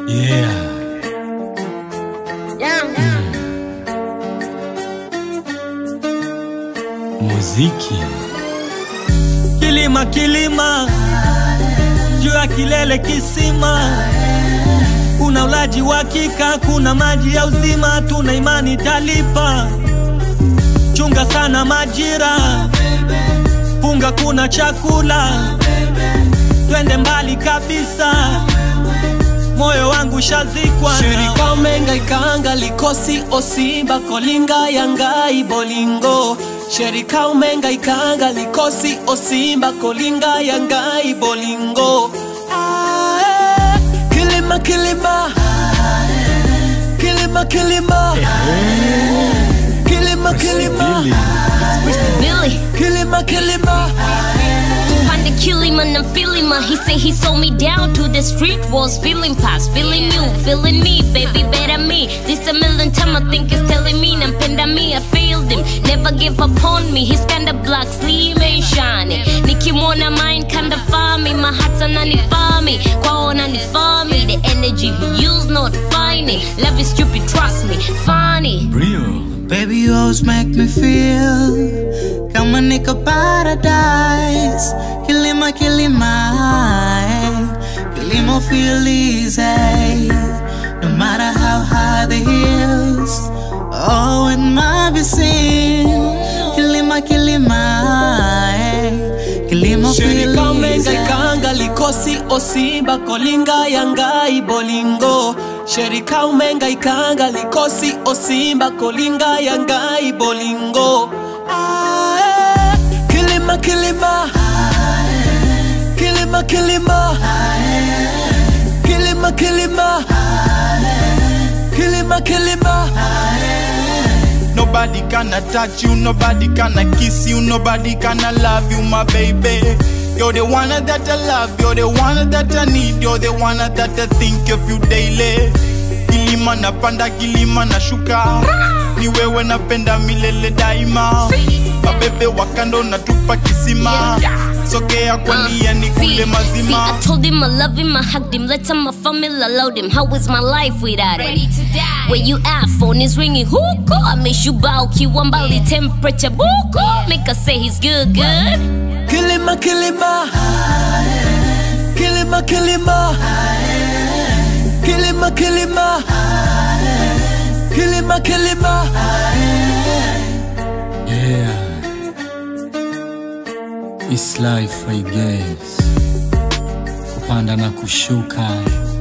Yeah. Muziki. Kilima kilima juu ya kilele kisima, kuna ulaji wa hakika, kuna maji ya uzima, tuna imani talipa. Chunga sana majira, funga, kuna chakula, twende mbali kabisa, moyo wangu shazikwa na- Shirika umenga ikanga likosi osimba kolinga yangai bolingo Shirika umenga ikanga likosi osimba kolinga yangai bolingo Ae, Kilima kilima Kilima kilima Kilima kilima Billy, Kilima kilima find the killing man, I'm feeling my. He say he sold me down to the street walls, feeling past, feeling you, feeling me, baby, better me. This a million time I think it's telling me, nampenda me, I failed him, never give up on me. He's kinda black, slim and shiny. Nikimwona mine kinda farmy, my heart's ananifaa me, kwao ananifaa me. The energy he use not funny, love is stupid, trust me, funny. Real. Baby, you always make me feel kama niko paradise. Kilima, kilima, eh. kilimo feel easy. No matter how high the hills, oh, it might be seen. Kilima, kilima, eh. kilimo feel Shirika umenga easy. ikanga likosi osimba kolinga yangai bolingo Shirika umenga ikanga likosi osimba kolinga yangai bolingo Ae, Kilima kilima Kilima kilima Kilima kilima Kilima kilima Nobody gonna touch you, nobody gonna kiss you, nobody gonna love you, my baby. You're the one that I love, you're the one that I need, you're the one that I think of you daily. Kilima napanda, kilima nashuka, ni wewe napenda milele daima. Mabebe wakando natupa kisima, sogea kwa nia ni See, kule see, mazima. I told him I love him, I hugged him, let him, I family, I loved him. How is my life without him? Where you at? Phone is ringing. Huko, I miss you, bow, kiwambali, temperature, buko. Make us say he's good, good. Kilima kilima Kilima kilima Kilima kilima Kilima kilima Yeah. It's life I guess. Kupanda na kushuka.